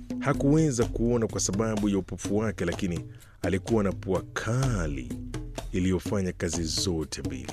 Hakuweza kuona kwa sababu ya upofu wake, lakini alikuwa na pua kali iliyofanya kazi zote mbili,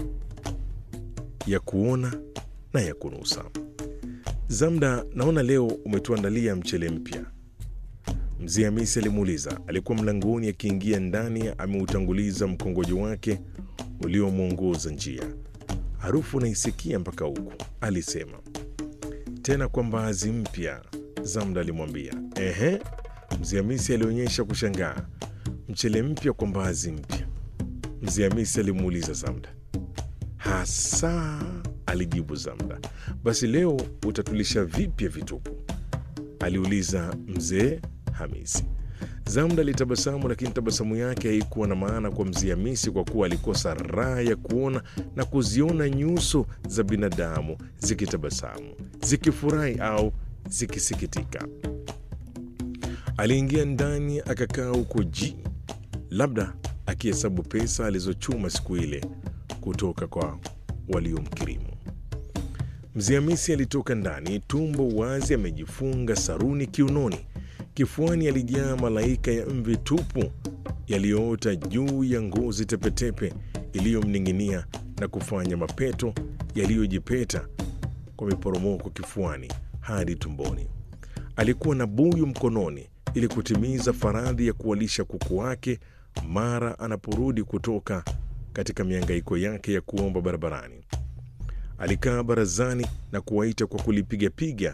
ya kuona na ya kunusa. Zamda, naona leo umetuandalia mchele mpya. Mzee Hamisi alimuuliza. Alikuwa mlangoni akiingia ndani, ameutanguliza mkongojo wake uliomwongoza njia. Harufu naisikia mpaka huku, alisema. Tena kwa mbaazi mpya, Zamda alimwambia. Ehe, Mzee Hamisi alionyesha kushangaa. Mchele mpya kwa mbaazi mpya? Mzee Hamisi alimuuliza Zamda. Hasa, alijibu Zamda. Basi leo utatulisha vipya vitupu? aliuliza mzee Hamisi. Zamda alitabasamu, lakini tabasamu yake haikuwa na maana kwa mzee Hamisi kwa kuwa alikosa raha ya kuona na kuziona nyuso za binadamu zikitabasamu, zikifurahi au zikisikitika. Aliingia ndani akakaa huko ji, labda akihesabu pesa alizochuma siku ile kutoka kwa waliomkirimu. Mzee Hamisi alitoka ndani, tumbo wazi, amejifunga saruni kiunoni. Kifuani alijaa malaika ya mvi tupu yaliyoota juu ya ngozi tepetepe iliyomning'inia na kufanya mapeto yaliyojipeta kwa miporomoko kifuani hadi tumboni. Alikuwa na buyu mkononi ili kutimiza faradhi ya kuwalisha kuku wake mara anaporudi kutoka katika mihangaiko yake ya kuomba barabarani. Alikaa barazani na kuwaita kwa kulipigapiga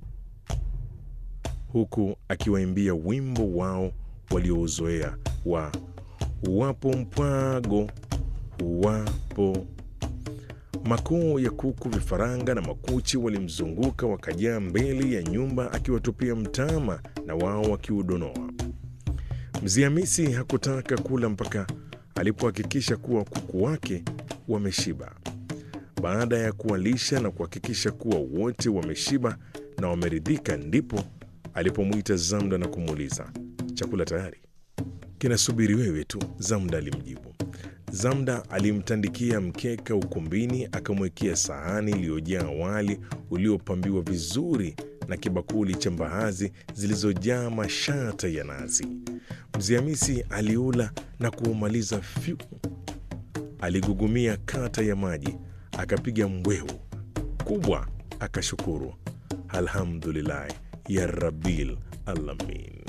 huku akiwaimbia wimbo wao waliouzoea wa wapo mpwago wapo. Makoo ya kuku, vifaranga na makuchi walimzunguka wakajaa mbele ya nyumba akiwatupia mtama na wao wakiudonoa. Mzee Hamisi hakutaka kula mpaka alipohakikisha kuwa kuku wake wameshiba. Baada ya kuwalisha na kuhakikisha kuwa wote wameshiba na wameridhika, ndipo alipomwita Zamda na kumuuliza, chakula tayari? Kinasubiri wewe tu, Zamda alimjibu. Zamda alimtandikia mkeka ukumbini, akamwekea sahani iliyojaa wali uliopambiwa vizuri na kibakuli cha mbaazi zilizojaa mashata ya nazi. Mzee Hamisi aliula na kuumaliza fyu. Aligugumia kata ya maji, akapiga mbwehu kubwa, akashukuru, alhamdulillahi ya rabbil alamin.